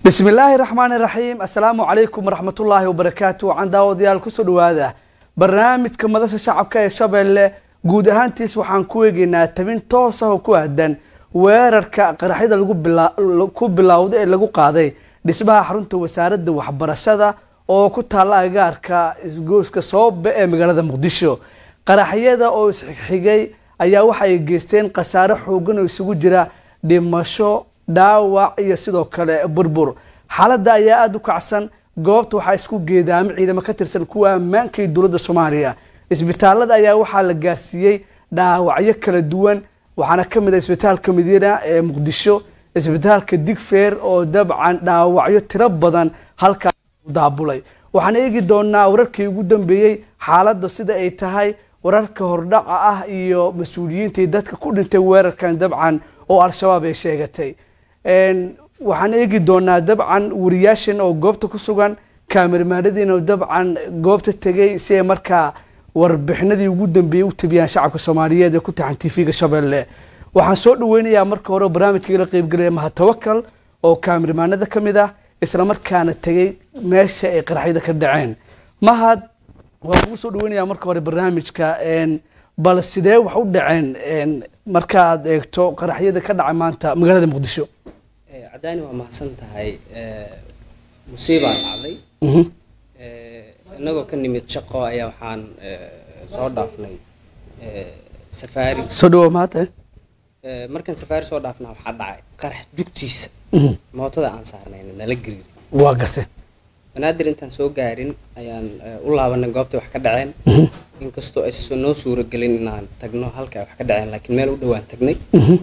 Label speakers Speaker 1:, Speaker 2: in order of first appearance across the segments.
Speaker 1: bismi illaahi raxmaani raxiim assalaamu calaykum waraxmatullaahi wabarakaatu waxaan daawadayaal kusoo dhawaada barnaamijka madasha shacabka ee shabeelle guud ahaantiis waxaan ku eegeynaa tabin toos ah oo ku aadan weerarka qaraxyada ku bilowda ee lagu qaaday dhismaha xarunta wasaaradda waxbarashada oo ku taalla agaarka isgooska soobe ee magaalada muqdisho qaraxyada oo isxigxigay ayaa waxa ay geysteen khasaare xoogan oo isugu jira dhimasho dhaawac iyo sidoo kale burbur xaaladda ayaa aada u kacsan goobta waxaa isku geedaamo ciidamo ka tirsan kuwa ammaanka iyo dowladda soomaaliya isbitaalada ayaa waxaa la gaarsiiyey dhaawacyo kala duwan waxaana ka mid ah isbitaalka madiina ee muqdisho isbitaalka digfeer oo dabcan dhaawacyo tiro badan halkaas daabulay waxaan eegi doonaa wararkii ugu dambeeyey xaaladda sida ay tahay wararka hordhaca ah iyo mas-uuliyiintai dadka ku dhintay weerarkan dabcan oo al-shabaab ay sheegatay waxaan eegi doonaa dabcan wariyaashan oo goobta ku sugan kaamirmaanadiina dabcan goobta tegay si ay markaa warbixinadii ugu dambeeyey u tabiyaan shacabka soomaaliyeed ee ku taxan tv-ga shabeelle waxaan soo dhaweynayaa marka hore barnaamijkaigala qeybgelaya mahatawakal oo kaamirmaanada ka mid ah islamarkaana tegay meesha ay qaraxyada ka dhaceen mahad waan kugu soo dhaweynayaa marka hore barnaamijka bal sidee wax u dhaceen markaad eegto qaraxyada ka dhacay maanta magaalada muqdisho
Speaker 2: cadaani waa mahadsan tahay musiibaa dhacday inagoo ka nimid shaqo ayaa waxaan soo dhaafnay safaari
Speaker 1: soo dhawo mahad
Speaker 2: markaan safaari soo dhaafnaa waxaa dhacay qarax jugtiisa mootada aan saarnayna nala gariiri
Speaker 1: waa gartay
Speaker 2: banaadir intaan soo gaarin ayaan u laabanay goobtay wax ka dhaceen inkastoo aysan noo suuragelin inaan tagno halka ay wax ka dhaceen laakiin meel u dhowaan tagnay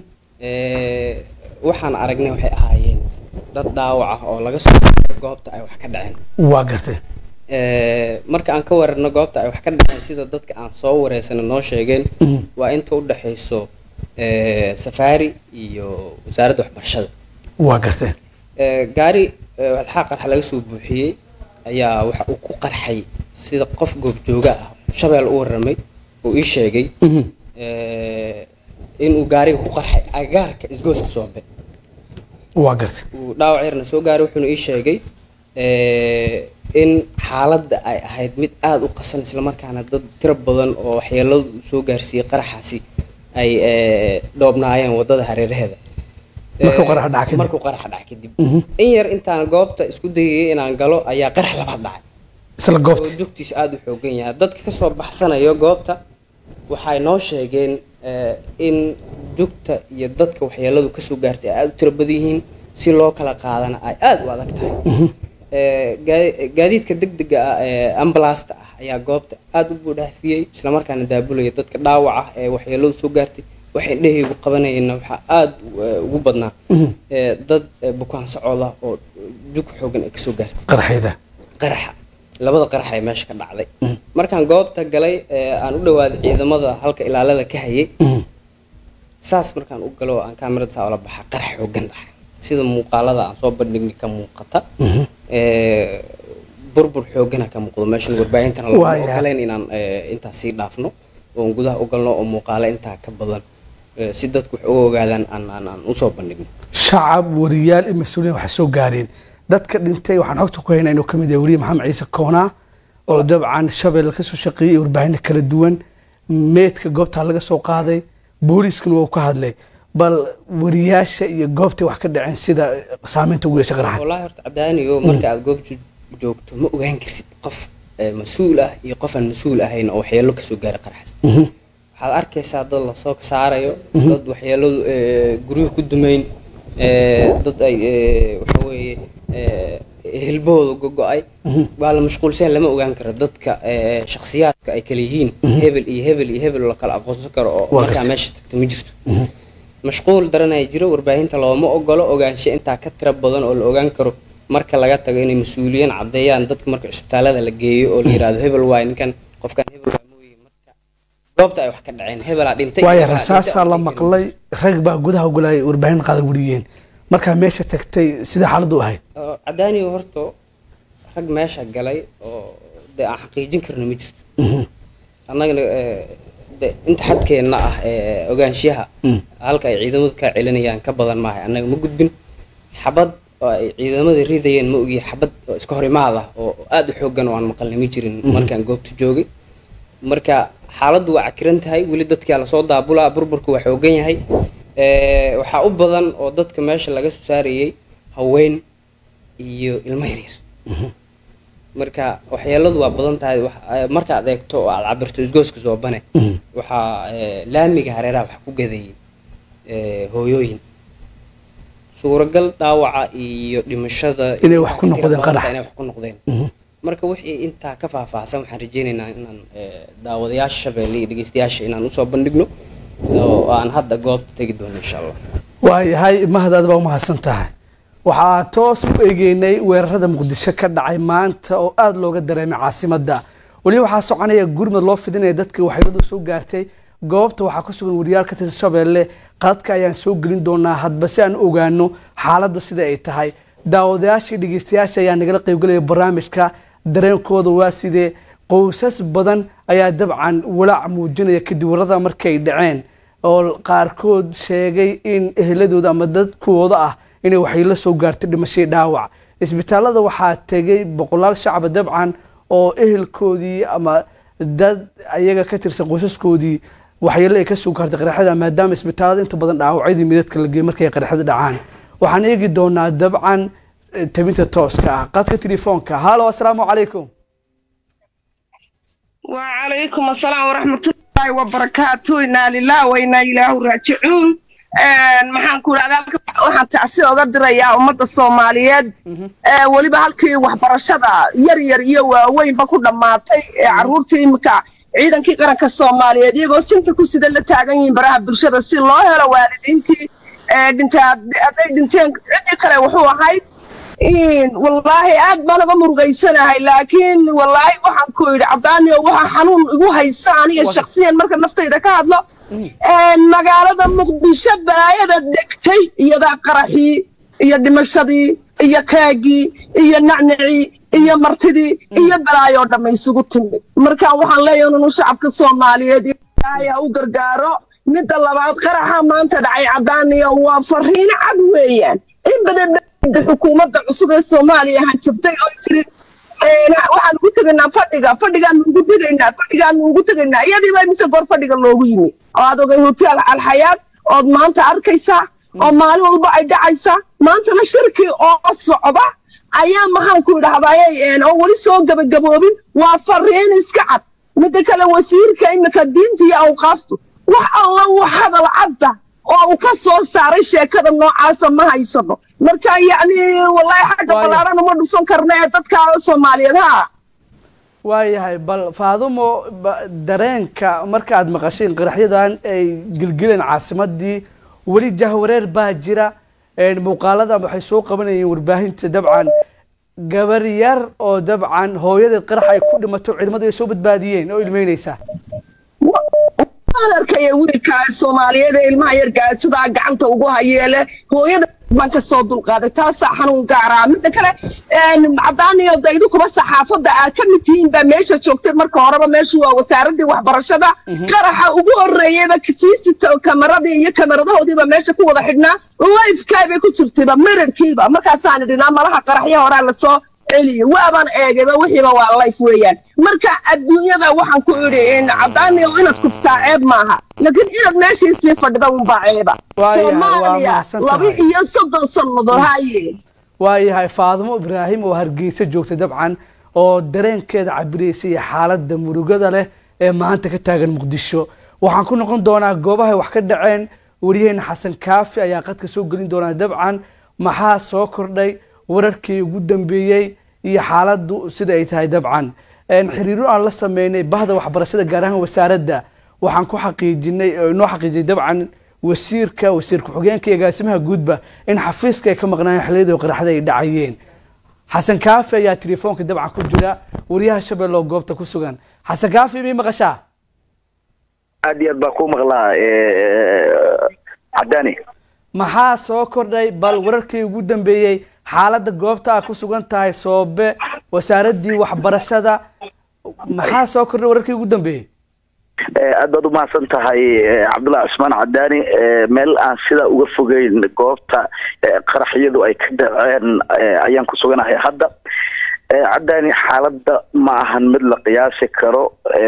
Speaker 2: waxaan aragnay waxay ahaayeen dad dhaawac ah oo laga soo goobta ay wax ka dhaceen
Speaker 1: waa gartay
Speaker 2: marka aan ka wararno goobta ay wax ka dhaceen sida dadka aan soo wareysana noo sheegeen waa inta u dhexayso safaari iyo wasaaradda waxbarashada
Speaker 1: waa gartay
Speaker 2: gaari walxaa qarxa laga soo buuxiyey ayaa waxa uu ku qarxay sida qof goobjooga ah shabeel u waramay oo ii sheegay inuu gaariga ku qarxay agaarka isgooska soobe
Speaker 1: waa gartay
Speaker 2: uu dhaawac yarna soo gaaray wuxuuna ii sheegay in xaaladda ay ahayd mid aada u qasan islamarkaana dad tiro badan oo waxyeeladu soo gaarsiiyey qaraxaasi ay dhoobnaayeen waddada hareeraheeda
Speaker 1: markuu qarax dhaca kadib
Speaker 2: markuu qarax dhaca kadib in yar intaan goobta isku dayayay inaan galo ayaa qarax labaad dhacay
Speaker 1: isla goobta
Speaker 2: oo jugtiisa aada u xoogan yahay dadka kasoo baxsanayo goobta waxay noo sheegeen in jugta iyo dadka waxyeeladu kasoo gaartay ay aada u tiro badan yihiin si loo kala qaadana ay aada u adag tahay gaadiidka degdega ah ee ambalaasta ah ayaa goobta aada u buudhaafiyey islamarkaana daabulaya dadka dhaawac ah ee waxyeeladu soo gaartay waxay dhehaygu qabanayeenna waxaa aada ugu badnaa dad bukaan socoda oo jug xoogan ay kasoo gaartay
Speaker 1: qaraxyada
Speaker 2: qaraxa labada qarax ee meesha ka dhacday markaan goobta galay aan u dhawaaday ciidamada halka ilaalada ka hayay saas markaan u galo aan kaamirada saa ula baxa qarax xoogan dhaxay sida muuqaalada aan soo bandhignay ka muuqata burbur xoogana ka muuqdo meeshan warbaahintana lama ogolayn inaan intaas sii dhaafno oon gudaha u galno oo muuqaalo intaa ka badan si dadku wax uga ogaadaan aan aan aan usoo bandhigno
Speaker 1: shacab wariyaal iyo mas-uuliyiin waxay soo gaareen dadka dhintay waxaan xogta ku haynaa inuu ka mid yahay wariye maxamed ciise koona oo dabcan shabeelle kasoo shaqeeyey warbaahinna kala duwan meedka goobtaa laga soo qaaday booliiskana waa ka hadlay bal wariyaasha iyo goobtay wax ka dhaceen sida saameynta ugu yeesha qaraxan
Speaker 2: wallahi horta cadaaniyo marka aad goob joogto ma ogaan karsid qof mas-uul ah iyo qof aan mas-uul ahayn oo waxyeelo kasoo gaaray qaraxas waxaad arkaysaa dad lasoo saarayo dad waxyeeladu guryaha ku dumayn dad ay waxa weeye hilbahooda gogo-ay waa la mashquulsan lama ogaan karo dadka shakhsiyaadka ay kala yihiin hebel iyo hebel iyo hebel la kala aqoonsan karo oo markaa meesha tagto ma jirto mashquul daranaya jiro warbaahinta looma ogolo ogaansho intaa ka tiro badan oo la ogaan karo marka laga tago inay mas-uuliyiin caddeeyaan dadka marka cisbitaalada la geeyo oo la yirahdo hebel waay ninkan qofkan hebel waay mooye marka goobta ay wax ka dhaceen hebelaa dhintay
Speaker 1: waayo rasaasaa la maqlay rag baa gudaha ogolaayay warbaahin qaada wariyeen markaa meesha tagtay sida xaaladu ahayd
Speaker 2: cadaaniyo horto rag meesha galay oo dee aan xaqiijin karno ma jirto annagana de inta xadkeenna ah ee ogaanshaha halka ay ciidamadu ka celinayaan ka badan maahay annaga ma gudbin xabad oo ay ciidamada ridayeen ma ogi xabad oo iska hor imaad ah oo aada u xoogan oo aan maqalnimi jirin markaan goobta joogay marka xaaladdu waa cakiran tahay weli dadkaa lasoo daabulaa burburku waa xoogan yahay Eh, waxaa u badan oo dadka meesha laga soo saarayay haween iyo ilmo yaryar marka waxyeeladu waa badan tahay wax- eh, markaad eegto oo aad cabirto isgooska soobane waxaa eh, laamiga hareeraha wax ku gadeeyay eh, hooyooyin suuragal dhaawaca iyo dhimashada
Speaker 1: Inay
Speaker 2: iyo
Speaker 1: wax ku
Speaker 2: waxa
Speaker 1: noqdeen
Speaker 2: tira badan
Speaker 1: qarax.
Speaker 2: tahay inay wax ku noqdeen marka wixii intaa ka faahfaahsan waxaan rajeynaynaa inaan eh, daawadayaasha shabeelle iyo dhegeystayaasha inaan usoo bandhigno oo aan hadda goobta tegi doono insha allah
Speaker 1: waayahay mahadaad baa umahadsan tahay waxaa toos u eegeynay weerarada muqdisho ka dhacay maanta oo aada looga dareemay caasimadda weliba waxaa soconaya gurmad loo fidinaya dadka waxyeeladu soo gaartay goobta waxaa ku sugan wariyaal ka tirsan shabeelle qadadka ayaan soo gelin doonaa hadba si aan u ogaano xaaladdu sida ay tahay daawadayaasha iyo dhegeystayaasha ayaa nagala qaybgalaya barnaamijka dareenkooda waa sidee qoysas badan ayaa dabcan walaac muujinaya kadib warada markay dhaceen oo qaarkood sheegay in eheladooda ama dadkooda ah inay waxyeelo soo gaartay dhimashadii dhaawac isbitaalada waxaa tegay boqolaal shacaba dabcan oo ehelkoodii ama dad ayaga ka tirsan qoysaskoodii waxyeelo ay kasoo gaartay qaraxyada maadaama isbitaalada inta badan dhaawacyadii midadka la geeyay markay qaraxyada dhacaan waxaan eegi doonaa dabcan eh, tabinta tooska ah qadka telefoonka halo asalaamu calaykum
Speaker 3: وعليكم السلام ورحمة الله وبركاته إنا لله وإنا إليه راجعون maxaan ku idhahdaa halka waxaan tacsi oga dirayaa ummadda soomaaliyeed ee weliba halkii waxbarashada yar yar iyo waaweynba ku dhammaatay ee carruurtii iminka ciidankii qaranka soomaaliyeed iyagoo sinta ku sida la taagan yihiin baraha bulshada si loo helo waalidiintii ee dhintay hadday dhinteen ciddii kale wuxuu ahayd wallaahi aad baan uga murugaysanahay laakiin wallaahi waxaan ku yidhi cabdaaniyo waxa xanuun igu haysa aniga shaksiyan marka naftayda ka hadlo magaalada muqdisho balaayada degtay iyadaa qaraxii iyo dhimashadii iyo kaagii iyo nacnacii iyo martidii iyo balaayoo dhamma isugu timid markaan waxaan leeyahay inunu shacabka soomaaliyeed ilaahay ha u gargaaro midda labaad qaraxa maanta dhacay cabdaaniyo waa fariino cad weeyaan in badan xukuumadda cusub ee soomaaliya hanjabtay oo tiri waxaan ugu tegaynaa fadhiga fadhigaan ugu tegaynaa fadhigaan ugu tegaynaa iyadiiba mise goor fadhiga loogu yimi oo aad ogay hotel alxayaad ood maanta arkaysaa oo maalin walba ay dhacaysaa maantana shirkii oo socda ayaa maxaan ku idhahdaayey oo weli soo gabagaboobin waa fariin iska cad midda kale wasiirka imika diinta iyo awqaaftu wax alla wax hadal cadda oo uu ka soo saaray sheekada noocaasa ma haysano marka yacni wallaahi xagga ballaarana ma dhufan karna ee dadka soomaaliyeed ha
Speaker 1: waayahay bal faadumo dareenka marka aad maqasheen qaraxyadan ay gilgileen caasimadii weli jahwareer baa jira muuqaaladan waxay soo qabanayeen warbaahinta dabcan gabar yar oo dabcan hooyadeed qarax ay ku dhimato ciidamadu ay soo badbaadiyeen oo ilmeynaysa
Speaker 3: waan arkaya wiilka soomaaliyeed ee ilmaha yargaa sidaa gacanta ugu hayeele hooyada baan ka soo dulqaaday taasaa xanuun gaaraa midda kale cadaaniyo daydu kuba saxaafadda aad ka mid tihiin baa meesha joogtay marka horeba meeshu waa wasaaradii waxbarashada qaraxa ugu horreeyeyba siisita kamaradii iyo kamaradahoodiiba meesha ku wada xidhnaa lifekaabay ku jirtayba mirirkiiba markaasaan idhinaa malaha qaraxya horaa lasoo celiyo waabaan eegayba wixiiba waa life weeyaan marka adduunyada waxaan ku idhi cadaaniyo inaad kuftaa ceeb maaha laakiin inaad meeshii sii fadhida unbaa ceeba soomaaliya laba iyo soddon sannadood haye
Speaker 1: waayahay faadimo ibraahim oo hargeysa joogtay dabcan oo dareenkeeda cabiraysay xaaladda murugada leh ee maanta ka taagan muqdisho waxaan ku noqon doonaa goobahay wax ka dhaceen wariyaheena xasan kaafi ayaa qadka soo gelin doonaa dabcan maxaa soo kordhay wararkii ugu dambeeyey iyo xaaladdu sida ay tahay dabcan xiriiro aan la sameynay bahda waxbarashada gaar ahaan wasaaradda waxaan ku xaqiijinay inoo xaqiijiyay dabcan wasiirka wasiir ku-xigeenka iyo agaasimaha guudba in xafiiska ay ka maqnaayeen xilliyadii qaraxda ay dhacayeen xasan kaafi ayaa telefoonka dabcan ku jira wariyaha shabeelle oo goobta ku sugan xasan kaafi may maqashaa
Speaker 4: aad iyo aad baa ku maqlaa cadaani
Speaker 1: maxaa soo kordhay bal wararkii ugu dambeeyey xaaladda goobta a ku sugan tahay soobe wasaaraddii waxbarashada maxaa soo kordhay wararkii ugu dambeeyey
Speaker 4: aad baad umahadsan tahay cabdullahi cusmaan cadaani meel aan sidaa uga fogeyn goobta qaraxyadu ay ka dhaceen ayaan ku suganahay hadda cadaani xaaladda ma ahan mid la qiyaasi karo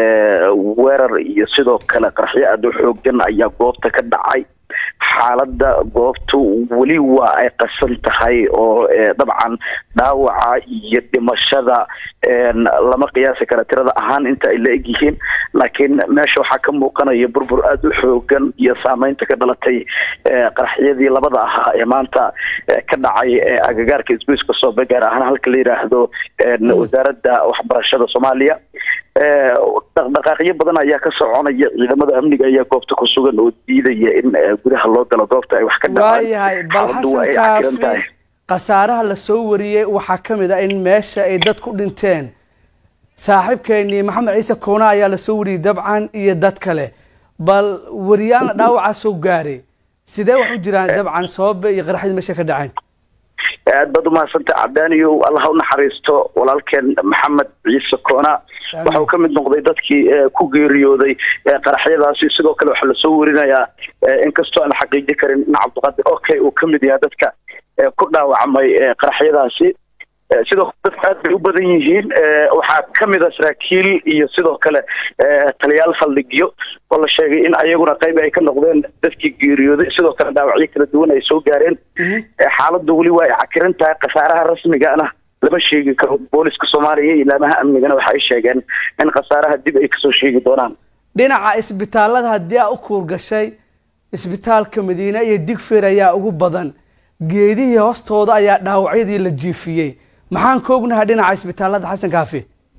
Speaker 4: weerar iyo sidoo kale qaraxyo aada u xoogan ayaa goobta ka dhacay xaaladda goobtu weli waa ay qasan tahay oo dabcan dhaawaca iyo dhimashada lama qiyaasi kara tirada ahaan inta ay la eg yihiin laakiin meesha waxaa ka muuqanaya burbur aada u xoogan iyo saameynta ka dhalatay qaraxyadii labada ahaa ee maanta ka dhacay agagaarka isgoyska soobe gaar ahaan halka la yidhaahdo wasaaradda waxbarashada soomaaliya dhaqdhaqaaqyo badan ayaa ka soconaya ciidamada amniga ayaa goobta ku sugan oo diidaya in gudaha loo galo goobta ay wax ka
Speaker 1: waayahay bal xasan kaafi khasaaraha lasoo wariyey waxaa ka mid ah in meesha ay dad ku dhinteen saaxiibkeenii maxamed ciise koona ayaa lasoo wariyey dabcan iyo dad kale bal wariyaana dhaawacaa soo gaaray sidee wax u jiraan dabcan sababa iyo qaraxyada meesha ka dhaceen
Speaker 4: aad baad umahadsantay cadaaniyo allah u naxariisto walaalkeen maxamed ciise koona waxa uu ka mid noqday dadkii ku geeriyooday qaraxyadaasi sidoo kale waxaa lasoo warinayaa inkastoo aan xaqiiji karin in cabdiqaadir okay uu ka mid yahay dadka ku dhaawacmay qaraxyadaasi sidoo kale dadka aad bay u badan yihiin waxaa kamid a saraakiil iyo sidoo kale taliyaal saldhigyo oo la sheegay in ayaguna qayb ay ka noqdeen dadkii geeriyooday sidoo kale dhaawacyo kala duwan ay soo gaareen xaaladdu weli waa ay cakiran tahay khasaaraha rasmigana lama sheegi karo booliska soomaaliya iyo ilaamaha amnigana waxa ay sheegeen in khasaaraha dib ay kasoo sheegi doonaan
Speaker 1: dhinaca isbitaalada haddii aa u kuurgashay isbitaalka madiine iyo digfeer ayaa ugu badan geedihii hoostooda ayaa dhaawacyadii la jiifiyey maxaan ka ognahay dhinaca isbitaalada xasan kaafi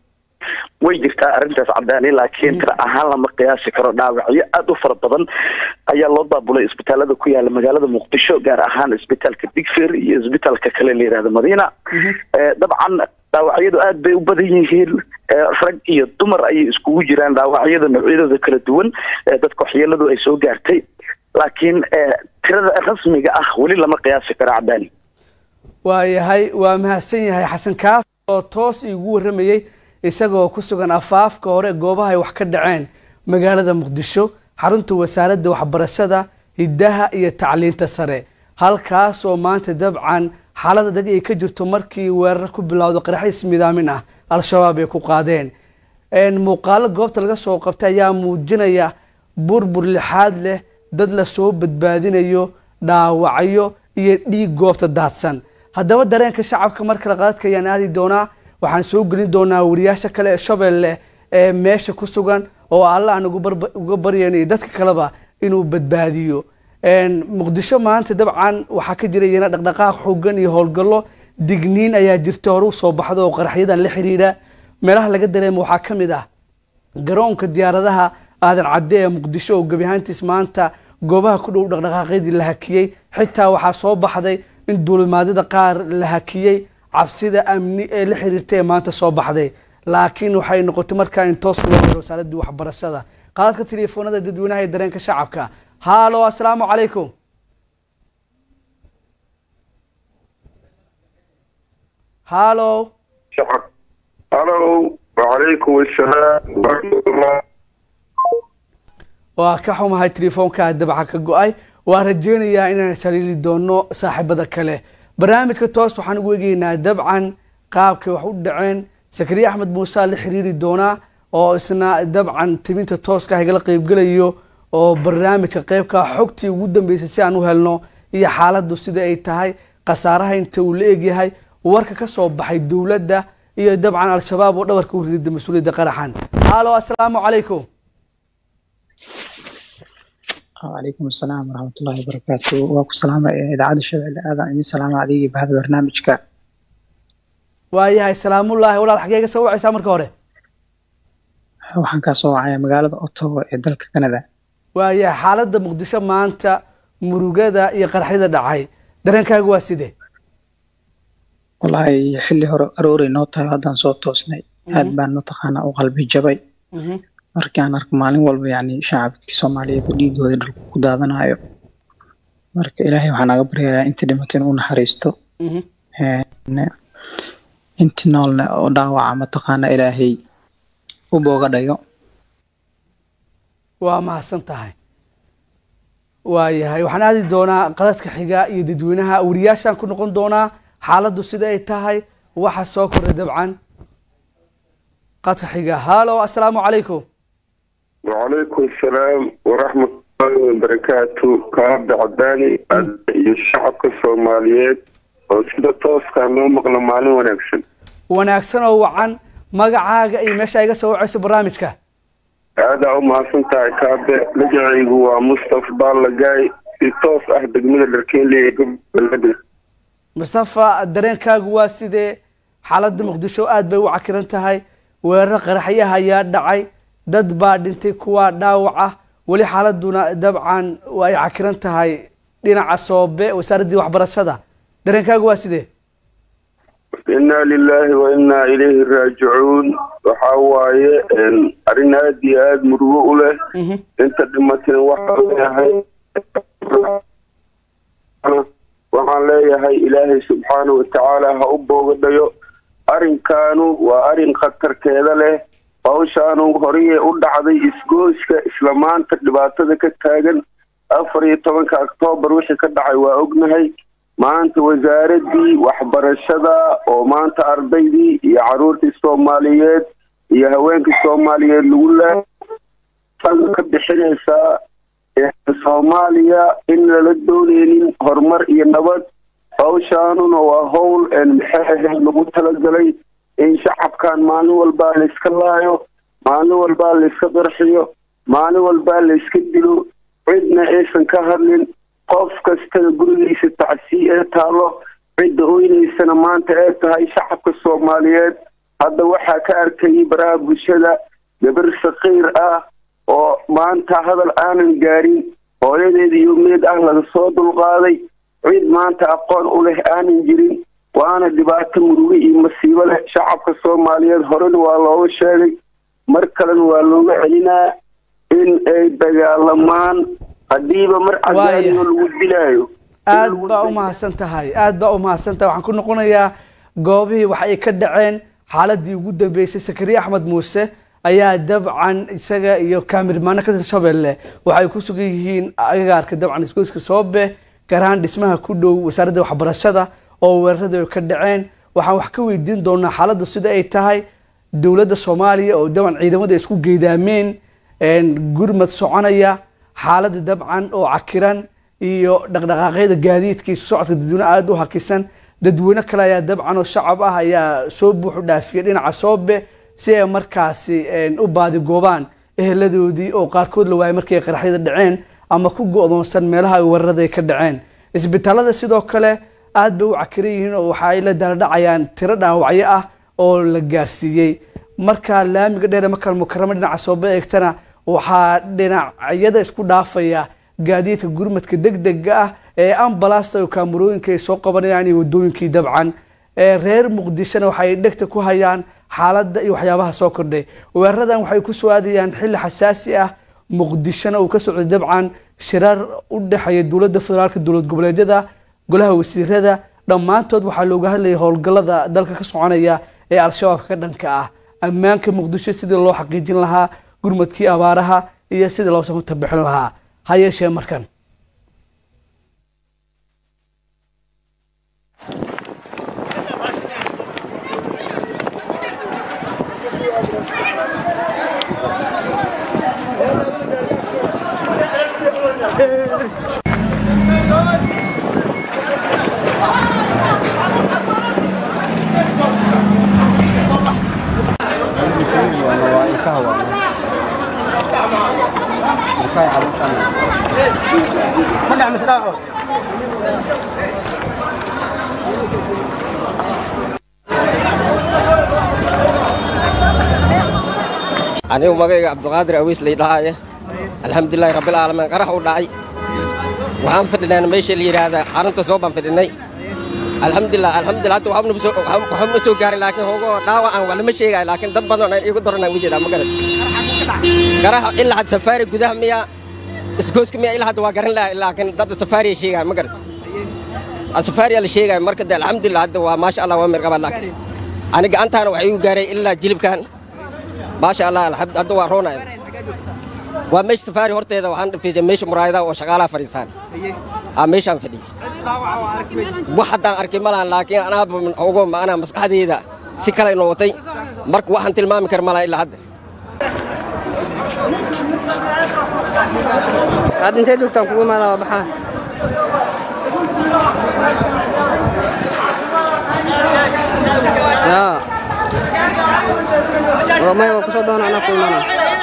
Speaker 4: way jirtaa arrintaas cadaani laakiin tira ahaan lama qiyaasi karo dhaawacyo aada u fara badan ayaa loo daabulay isbitaalada ku yaala magaalada muqdisho gaar ahaan isbitaalka digfer iyo isbitaalka kale la yihahdo madiina dabcan dhaawacyadu aad bay u badan yihiin rag iyo dumar ayay iskugu jiraan dhaawacyada noocyadooda kala duwan dadka waxyeeladu ay soo gaartay laakiin tirada rasmiga ah weli lama qiyaasi karo cadaani
Speaker 1: waayahay waa mahadsan yahay xasan kaaf oo toos iigu warramayey isagoo ku sugan afaafka hore goobaha ay wax ka dhaceen magaalada muqdisho xarunta wasaaradda waxbarashada hiddaha iyo tacliinta sare halkaasoo maanta dabcan xaalad adag ay ka jirto markii weerar ku bilowda qaraxis midaamin ah al-shabaab ay ku qaadeen muuqaalo goobta laga soo qabtay ayaa muujinaya burbur lixaad leh dad lasoo badbaadinayo dhaawacyo iyo dhiig goobta daadsan haddaba dareenka shacabka mar kale qadadka ayaan aadi doonaa waxaan soo gelin doonaa wariyaasha kale ee shabeelle ee meesha ku sugan oo alla aan uga baryayno iyo dadka kaleba inuu badbaadiyo muqdisho maanta dabcan waxaa ka jira iyana dhaqdhaqaaq xoogan iyo howlgallo digniin ayaa jirta hore usoo baxda oo qaraxyadan la xiriira meelaha laga dareemo waxaa ka mid ah garoonka diyaaradaha aadan cadde ee muqdisho oo gebi ahaantiis maanta goobaha ku dhow dhaqdhaqaaqyadii la hakiyey xitaa waxaa soo baxday in duulimaadyada qaar la hakiyey cabsida amni ee la xiriirta ee maanta soo baxday laakiin waxay noqotay markaa in toos loo helo wasaaradii waxbarashada qaadadka teleefoonada dadweynaha ee dareenka shacabka haalo assalaamu calaykum haalo
Speaker 5: halo wacalaykum assalaam waraxmatullah
Speaker 1: waa ka xumahay telefoonkaa dabca ka go-ay waa rajeynayaa inaan saliili doono saaxiibada kale barnaamijka toos waxaan ugu egeynaa dabcan qaabkay wax u dhaceen sakariye axmed muuse la xiriiri doonaa oo isna dabcan timinta tooska igala qeybgelayo oo barnaamijka qeybka xogtii ugu dambeysay si aan u helno iyo xaaladdu sida ay tahay khasaaraha inta uu la egyahay warka ka soo baxay dowladda iyo dabcan al-shabaab oo dhabarka u ridida mas-uuliyadda qaraxan haalo assalaamu calaykum
Speaker 6: وعليكم السلام ورحمة الله وبركاته واكو سلامة إذاعة الشباب هذا إني سلامة عليك بهذا برنامجك
Speaker 1: waayahay salaamullaahi walaal xagee ka soo wacaysaa marka hore
Speaker 6: waxaan kaa soo wacaya magaalada Ottawa ee dalka Canada
Speaker 1: waayahay xaaladda muqdisho maanta murugada iyo qaraxyada dhacay dareenkaagu waa sidee
Speaker 6: wallaahi xilli hore arooray noo tahay haddaan soo toosnay aad baan mataqaanaa u qalbi jabay markaan arko maalin walba yani shacabkii soomaaliyeed oo dhiigooda dhulka ku daadanayo marka ilaahay waxaa naga baryayaa intii dhimatay inuu naxariisto intii noolna oo dhaawaca mataqaana ilaahay u booga dhayo
Speaker 1: waa mahadsan tahay waayahay waxaan aadi doonaa qadadka xiga iyo dadweynaha wariyaashaan ku noqon doonaa xaaladdu sida ay tahay waxa soo koray dabcan qadka xiga halo assalaamu calaykum
Speaker 5: وعليكم السلام ورحمة الله وبركاته كعبد عداني iyo shacabka soomaaliyeed oo sida tooskaa noo maqla maalin wanaagsan
Speaker 1: wanaagsan oo wacan magacaaga iyo meesha iga soo wacayso barnaamijka
Speaker 5: aadaa u mahadsan tahay kaabe magacaygu waa mustafa baalagaay si toos ah degmada dharkeenley ee gobolada
Speaker 1: mustafa dareenkaagu waa sidee xaaladda muqdisho aad bay u cakiran tahay weerar qaraxyaha ayaa dhacay dad baa dhintay kuwa dhaawac ah weli xaaladuna dabcan ay cakiran tahay dhinaca soobe wasaaraddii waxbarashada dareenkaagu waa sidee
Speaker 5: inaa lilaahi wa inaa ilayhi raajicuun waxaa waaye arrin aad iyo aada murugo u leh inta dhimatana waxaa leeyahay waxaan leeyahay ilaahay subxaana watacaala ha u boogadhayo arrinkaanu waa arrin khatarkeeda leh hawshaanu horeye u dhacday isgooska isla maanta dhibaatada ka taagan afar iyo tobanka oktoobar wixii ka dhacay waa ognahay maanta wasaaradii waxbarashada oo maanta ardaydii iyo caruurtii soomaaliyeed iyo haweenkii soomaaliyeed lagu laa ka bixinaysaa soomaaliya in lala dooneynin horumar iyo nabad hawshaanuna waa howl maxay ahayd lagu talagalay in shacabkan maalin walbaa layska laayo maalin walbaa layska qarxiyo maalin walbaa layska dilo cidna aysan ka hadlin qof kastada gurigiisa tacsii ee taalo cidda oynaysana maanta ee tahay shacabka soomaaliyeed hadda waxaa ka arkayay baraha bulshada gabar sakiir ah oo maanta hadal aanan gaarin hooyadeeda iyo meed ah laga soo dulqaaday cid maanta aqoon u leh aanan jirin waana dhibaato murugo iyo masiibo leh shacabka soomaaliyeed horena waa looga sheegay mar kalena waa looga celinaa in ay dagaalamaan haddiiba mar cadaadiyo lagu dilaayo
Speaker 1: aad baa u mahadsan tahay aad baa u mahadsan tahay waxaan ku noqonayaa goobihii wax ay ka dhaceen xaaladii ugu dambeysay sakariye axmed muuse ayaa dabcan isaga iyo kaamirmaano ka tirsan shabeelle waxay ku sugan yihiin agagaarka dabcan isgoyska soobe gaar ahaan dhismaha ku dhow wasaaradda waxbarashada oo weeraradu ay ka dhaceen waxaan wax ka weydiin doonaa xaaladdu sida ay tahay dowladda soomaaliya oo dabcan ciidamada isku geedaameen gurmad soconaya xaaladda dabcan oo cakiran iyo dhaqdhaqaaqyada gaadiidka iyo socodka dadweyne aada u hakisan dadweyne kale ayaa dabcan oo shacab ah ayaa soo buuxu dhaafiyay dhinaca soobe si ay markaasi u baadigoobaan eheladoodii oo qaarkood la waayay markii ay qaraxyada dhaceen ama ku go-doonsan meelaha ay weerarada ay ka dhaceen isbitaalada sidoo kale aad bay u cakiran yihiin oo waxa ay la daaladhacayaan tiro dhaawacyo ah oo la gaarsiiyey markaa laamiga dheer makal mukaramo dhinaca soobe eegtana waxaa dhinacyada isku dhaafaya gaadiidka gurmadka degdega ah ee ambalasta oo kaamarooyinka ay soo qabanayaan iyo wadooyinkii dabcan reer muqdishona waxay dhegta ku hayaan xaaladda iyo waxyaabaha soo kordhay weeraradan waxay ku soo aadayaan xilli xasaasi ah muqdishona uu ka socday dabcan shirar u dhexeeya dowladda federaalka dowlad goboleedyada golaha wasiirada dhammaantood waxaa looga hadlayay howlgallada dalka ka soconaya ee al-shabaabka ka dhanka ah ammaanka muqdisho sidii loo xaqiijin lahaa gurmadkii abaaraha iyo sidii loo samata bixin lahaa ha yeeshee markan
Speaker 7: anigu magayga cabdiqaadir awiis laydhahaaye alxamdulilaahi rabbilcaalamiin qarax u dhacay waxaan fadhinayna meesha la yidhaahdaa xarunta soo baan fadhinay alxamdulilah alxamdulilah hadda waxba ma soo gaarin laakiin hoogoo dhaawacan waa lama sheegaayo laakiin dad badan ay igu daranaa ugu jeedaa ma garan qaraxa ilaa had safaari gudaha miya isgooska miya ilaa hadda waa garan lahaa laakiin dad safaariya sheegaayo ma garat safaariya la sheegaayo marka de alxamdulilah hadda waa maasha allah waa mirqaba laakiin ani gacantaana waxay igu gaaray ilaa jilibkan maasha allah hadda waa roonaya waa meesha safaari horteeda waxaan dhafiijay meesha muraayadaha oo shaqaalaha fadhiistaan aa meeshaan fadhiyo wax haddaan arkay ma lahan laakiin anaaba ogo maanaa maskaxdeyda si kale noqotay marka waxaan tilmaami kara ma laha ilaa hadda
Speaker 8: hadda intee joogtaan kugu imaada waa baxaan yaa maya waa kusoo doona anaa ku imaana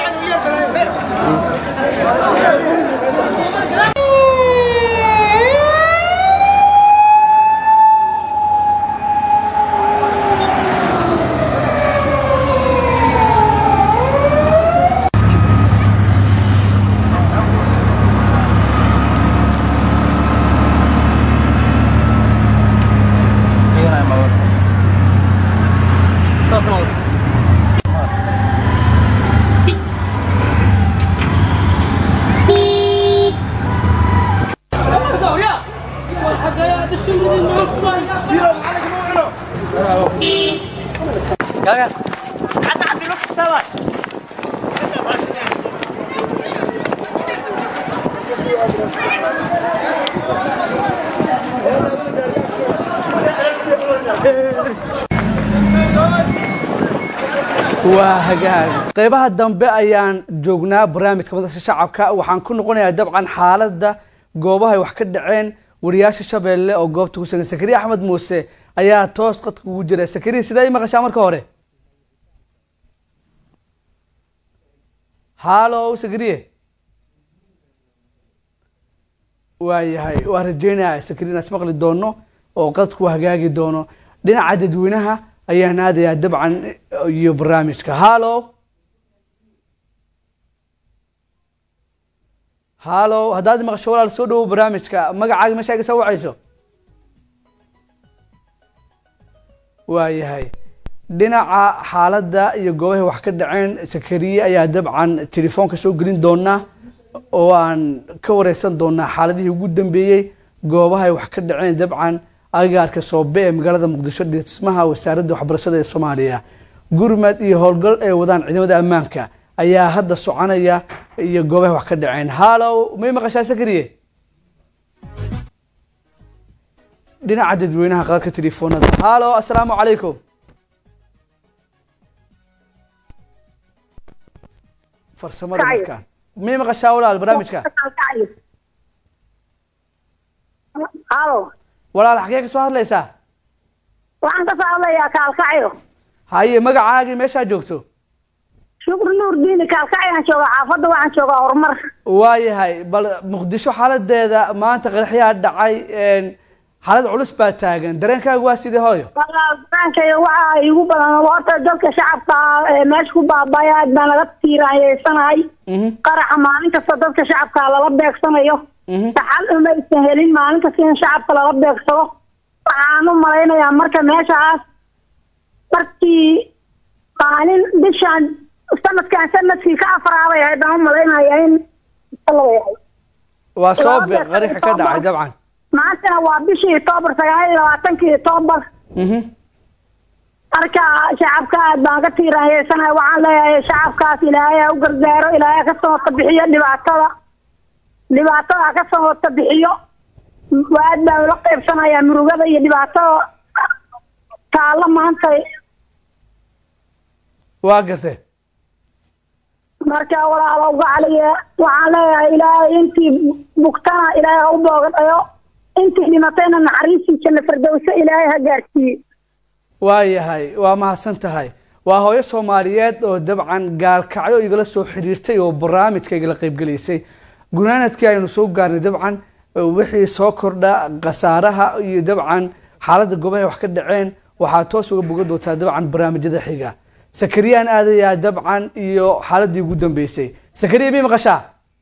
Speaker 1: waa hagaag qeybaha dambe ayaan joognaa barnaamijka madasha shacabka waxaan ku noqonayaa dabcan xaaladda goobahay wax ka dhaceen wariyaasha shabeelle oo goobta ku sugan sakariya axmed muuse ayaa toos qadka ugu jira sakariya sidee i maqashaa marka hore hallo sakariye waayahay waa rajeynaya sakariya inaan ismaqli doono oo qadku hagaagi doono dhinaca dadweynaha ayaan aadayaa dabcan iyo barnaamijka hallo hallo haddaad maqasho walaal soo dhawow barnaamijka magacaaga meesha iga soo wacayso waayahay dhinaca xaaladda iyo goobahay wax ka dhaceen sakariye ayaa dabcan telefoonka soo gelin doonaa oo aan ka wareysan doonaa xaaladihii ugu dambeeyey goobahay wax ka dhaceen dabcan agagaarka soobe ee magaalada muqdisho dhismaha wasaaradda waxbarashada ee soomaaliya gurmad iyo howlgal ay wadaan ciidamada ammaanka ayaa hadda soconaya iyo goobaha wax ka dhaceen hallow may maqashaa sakariye dhinaca dadweynaha qadadka telefoonada hallo assalaamu calaykum farsamada markaan may maqashaa walaal barnaamijka
Speaker 9: halo
Speaker 1: walaal xagee ka soo hadlaysaa
Speaker 9: waxaan ka soo hadlayaa kaalkacyo
Speaker 1: haye magacaagii meeshaa joogto
Speaker 9: shukri nuur diini kaalkacyaan joogaa xaafadda waxaan joogaa horumar
Speaker 1: waayahay bal muqdisho xaaladeeda maanta qaraxyaa dhacay xaalad culus baa taagan dareenkaagu waa sidee hooyo
Speaker 9: dareenkayga waxa igu badan horta dadka shacabka ee meesha ku baabaya aad baan laga tiiraanyeysanahay qaraxa maalin kasta dadka shacabka lala beegsanayo saxal umaysan helin maalin kasta in shacabka lala beegsado waxaan u malaynayaa marka meeshaas markii maalin bishaan sanadkan sanadkii ka afraabay ahayd baan u malaynayaa in
Speaker 1: waa soo qaraxi ka dhacay dabcan
Speaker 9: maantana waa bishii octoobar sagaal iyo labaatankii octoobar marka shacabka aad baan ka tiiraanyeysanahay waxaan leeyahay shacabkaas ilaahay ha u gargaaro ilaahay ka soo wata bixiyo dhibaatada dhibaatada ha ka soo wata bixiyo aad baan ula qaybsanayaa murugada iyo dhibaatada taalla maanta
Speaker 1: waa gartay
Speaker 9: marka walaalo gacaliye waxaan leeyahay ilaahay intii bugtana ilaahay ha u boogadhayo intii dhimatayna naxariistii janna firdowse ilaahay ha gaarsiiye
Speaker 1: waayahay waa mahadsan tahay waa hooyo soomaaliyeed oo dabcan gaalkacyo igala soo xiriirtay oo barnaamijka igala qaybgelaysay gunaanadkii aynu soo gaarnay dabcan wixii soo kordha khasaaraha iyo dabcan xaaladda goobahay wax ka dhaceen waxaad toos uga bogan doontaa dabcan barnaamijyada xiga sakariyaan aadayaa dabcan iyo xaaladii ugu dambeysay sakariya mi maqashaa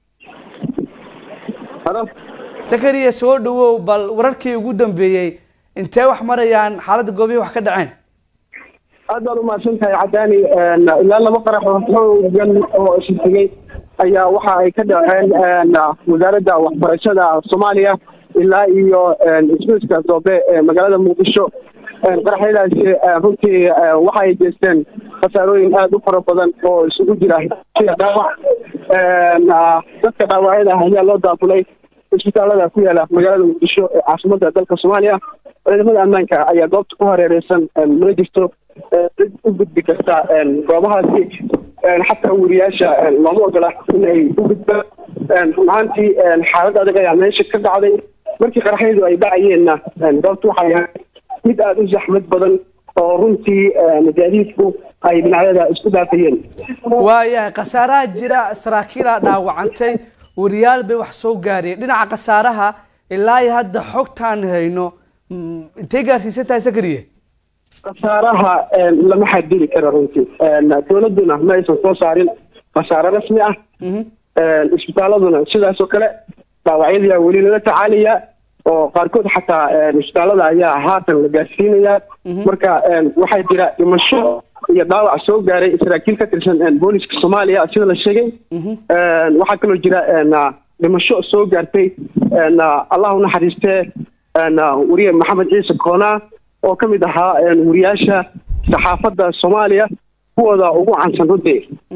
Speaker 1: sakariya soo dhawow bal wararkii ugu dambeeyey intee wax marayaan xaaladda goobihii wax ka dhaceen
Speaker 10: aad baad umahadsan tahay cadaani ilaa laba qarax oo xoogan oo isxigay ayaa waxa ay ka dhaceen wasaaradda waxbarashada soomaaliya ilaa iyo ismiiska doobe ee magaalada muqdisho qaraxyadaasi runtii waxa ay geysteen khasaarooyin aada u fara badan oo isugu jira dhaawac dadka dhaawacyada ah ayaa loo daafulay isbitaalada ku yaala magaalada muqdisho ee caasimada dalka soomaaliya ciidamada ammaanka ayaa goobta ku hareereysan mana jirto cid u gudbi karta goobahaasi xataa weriyaasha looma ogola in ay u gudbaan run ahaantii xaalad adag ayaa meesha ka dhacday markii qaraxyadu ay dhacayeenna goobta waxay ahayd mid aada u zaxmad badan oo runtii gaadiidku ay dhinacyada isku daafayeen
Speaker 1: waayahay khasaaraha jira saraakiilaa dhaawacantay wariyaal bay wax soo gaareen dhinaca khasaaraha ilaa iyo hadda xogtaan hayno mm, intay gaarsiisan tahay sakariye
Speaker 10: khasaaraha lama xadidi karo runtii dowladuna ma aysan soo saarin khasaare rasmi ah isbitaaladuna sidaas oo kale dhaawacyadii weli lala tacaalaya oo qaarkood xataa isbitaalada ayaa haatan la gaarsiinaya marka waxaa jira dhimasho iyo dhaawac soo gaaray saraakiil ka tirsan booliska soomaaliya sida la sheegay waxaa kaloo jira dhimasho soo gaartay allah u naxariistee wariye maxamed ciise koona oo ka mid ahaa wariyaasha saxaafadda soomaaliya kuwooda ugu cansan runtii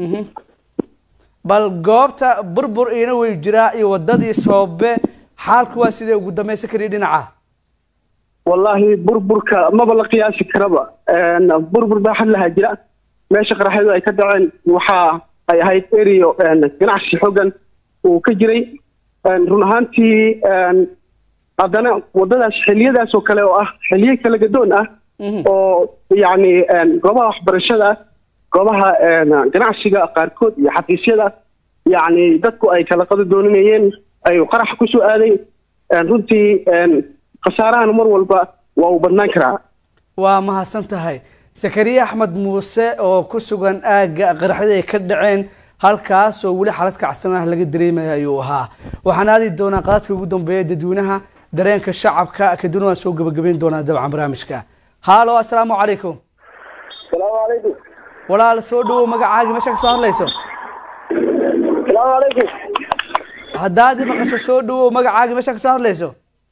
Speaker 1: bal goobta burbur iina way jiraa iyo wadadii soobe xaalku waa sidee ugu dambeyn sakariye dhinaca
Speaker 10: wallaahi burburka maba la qiyaasi karaba burbur baa xad lahaa jira meesha qaraxyadu ay ka dhaceen waxa ay ahayd erio ganacsi xoogan uu ka jiray run ahaantii haddana wadadaas xiliyadaas oo kale oo ah xiliyo kala gadoon ah oo yacni goobaha waxbarashada goobaha ganacsiga qaarkood iyo xafiisyada yacni dadku ay kala qado dooninayeen ayuu qarax kusoo aaday runtii khasaarahan mar walba waa uu badnaan karaa
Speaker 1: waa mahadsan tahay sakariye axmed muuse oo ku sugan aagga qaraxyada ay ka dhaceen halkaas oo weli xaalad kacsan ah laga dareemaya ayuu ahaa waxaan aadi doonaa qadadka ugu dambeeya dadweynaha dareenka shacabka kadibna waan soo gabagabeyn doonaa dabcan barnaamijka haalo assalaamu calaykum
Speaker 11: salaamu calaykum
Speaker 1: walaal soo dhawow magacaagii meesha ka soo hadlayso
Speaker 11: salaamu calaykum
Speaker 1: haddaad i maqasho soo dhawow magacaagii meesha ka soo hadlayso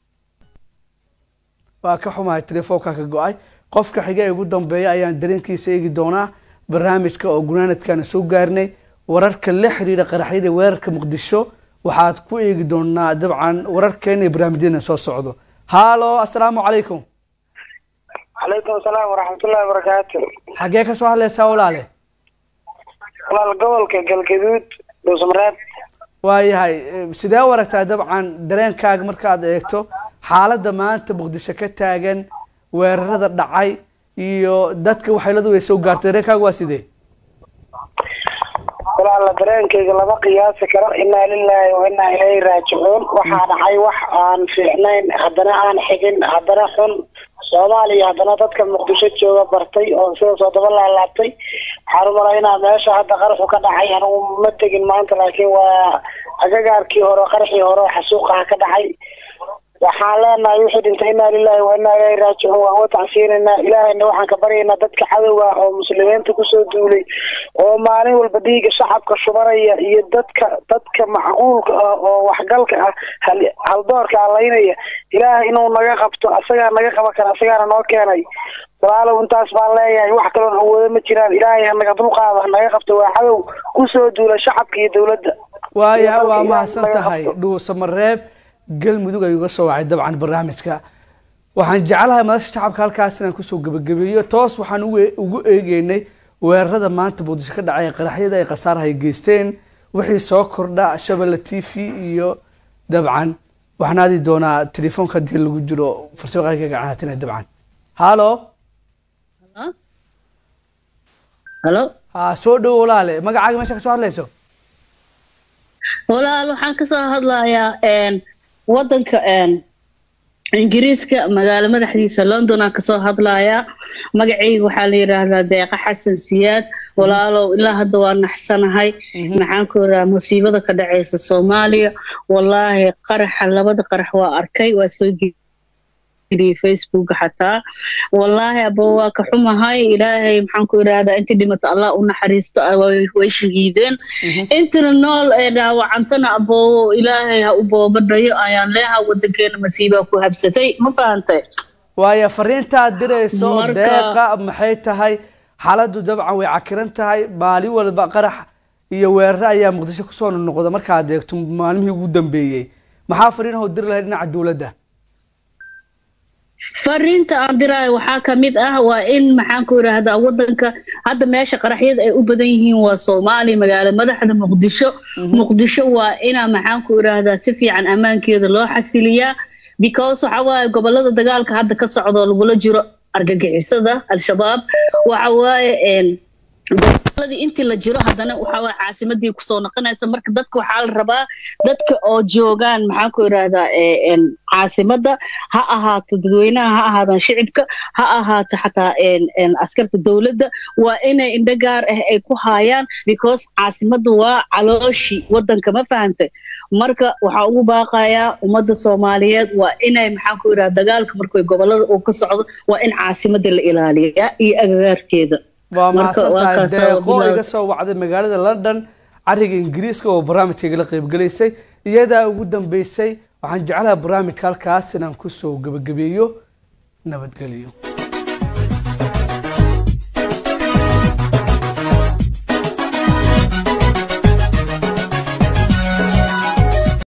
Speaker 1: waa ka xumahay telefoonka ka go-ay qofka xiga ee ugu dambeeya ayaan dareenkiisa eegi doonaa barnaamijka oo gunaanadkaana soo gaarnay wararka la xiriira qaraxyada weerarka muqdisho waxaad ku eegi doonaa dabcan wararkeena iyo barnaamijyadeena soo socdo haalo assalaamu calaykum
Speaker 11: calaykum salaam waraxmatullahi wabarakaatu
Speaker 1: xaggee ka soo hadlaysaa walaale
Speaker 11: walaal gobolka galgaduud dhuusmareed
Speaker 1: waayahay eh, sidee u aragtaa dabcan dareenkaaga markaad eegto xaaladda maanta muqdisho ka taagan weerarada dhacay iyo dadka waxyeeladu way soo gaartay dareenkaaga waa sidee
Speaker 11: walaala dareenkayga lama qiyaasi karo inaa lilaahi wa inaa ilayhi raajicuun waxaa dhacay wax aan fiicnayn haddana aan xigin haddana xun soomaaliya haddana dadka muqdisho jooga bartay oo sida soo daba laalaabtay waxaan u malaynaa meesha hadda qaraxu ka dhacay anigu ma tegin maanta laakiin waa agagaarkii hore qarxii hore oo xasuuqaha ka dhacay waxaan leenahay wixii dhintay inaa lilaahi wa inaa ilayhi raajicuun waan uga tacsiinaynaa ilaahayna waxaan ka baryaynaa dadka cadowga ah oo muslimiinta kusoo duulay oo maalin walba dhiiga shacabka shubanaya iyo dadka dadka macquulka ah oo waxgalka ah hal- haldoorka allaynaya ilaahay inuu naga qabto asagaa naga qaban kara asagaana noo keenay walaalow intaas baan leeyahay wax kaloon awoodo ma jiraan ilaahay hanaga dulqaado hanaga qabto waa cadow kusoo duula shacabka iyo dowladda
Speaker 1: waayahay
Speaker 11: Iyo
Speaker 1: waa
Speaker 11: dalka
Speaker 1: mahadsan
Speaker 11: Ilaahay naga
Speaker 1: tahay
Speaker 11: qabto.
Speaker 1: dhuusamareeb galmudug ayuu ga soo wacay dabcan barnaamijka waxaan jeclahay madasha shacabka halkaas inaan kusoo gebagabeeyo toos waxaan ugu- ugu eegeynay weerarada maanta muqdisho ka dhacay qaraxyada ay khasaaraha ay geysteen wixii soo kordha shabelle t v iyo dabcan waxaan aadi doonaa telefoonka haddii lagu jiro farsamaqayga gacanaatina dabcan halo
Speaker 12: halo
Speaker 1: ha soo dhowo walaale magacaaga meesha ka soo hadlayso
Speaker 12: walaal waxaan kasoo hadlayaa een, wadanka een, ingiriiska magaalo madaxdiisa london aan kasoo hadlayaa magacayga waxaa la yidhaahdaa deeqa xasan siyaad walaalow ilaa hadda waa naxsanahay maxaan ku yidhaha musiibada ka dhaceysa soomaaliya wallaahi qaraxa labada qarax waa arkay waa soo geliyey facebook xataa wallaahi aba waa ka xumahay ilaahay maxaan ku yidhaahdaa intii dhimato allah u naxariisto ah, way way shahiideen intana nool ee dhaawacantana aboowo ilaahay ha u boobadhayo ayaan leeha wadankeena masiibaa ku habsatay ma fahantay
Speaker 1: waayo fariintaad dirayso
Speaker 12: Marka-
Speaker 1: deeqa maxay tahay xaaladdu dabcan way cakiran tahay maalin walba qarax iyo weeraro ayaa muqdisho kusoo noqda markaad eegto maalmihii ugu dambeeyey maxaa fariinahoo diri lahayd dhinaca dowladda
Speaker 12: fariinta aan diraayo waxaa ka mid ah waa in maxaan ku idhaahdaa wadanka hadda meesha qaraxyada ay u badan yihiin waa soomaaliya magaalo madaxda muqdisho muqdisho waa inaa maxaan ku idhaahdaa si fiican ammaankeeda loo xasiliyaa because waxa waaye gobolada dagaalka hadda ka socdo lagula jiro argagixisada al-shabaab waxa waaye dagaaladii intii la jiro haddana waxa waaye caasimadii kusoo noqonaysa marka dadka waxaa la rabaa dadka oo joogaan maxaan ku idhaahdaa caasimada ha ahaato dadweynaha ha ahaadaan shicibka ha ahaato xataa askarta dowladda waa inay indho gaar ah ay ku haayaan because caasimada waa calooshi wadanka ma fahantay marka waxaa ugu baaqayaa ummadda soomaaliyeed waa inay maxaan ku idhaha dagaalka markay gobolada uu ka socdo waa in caasimada la ilaaliyaa iyo agagaarkeeda
Speaker 1: waa mahadsantahay deeqo iga soo wacday magaalada london cariga ingiriiska oo barnaamijka igala qaybgalaysay iyadaa ugu dambeysay waxaan jeclaha barnaamijka halkaas inaan kusoo gebagabeeyo nabadgelyo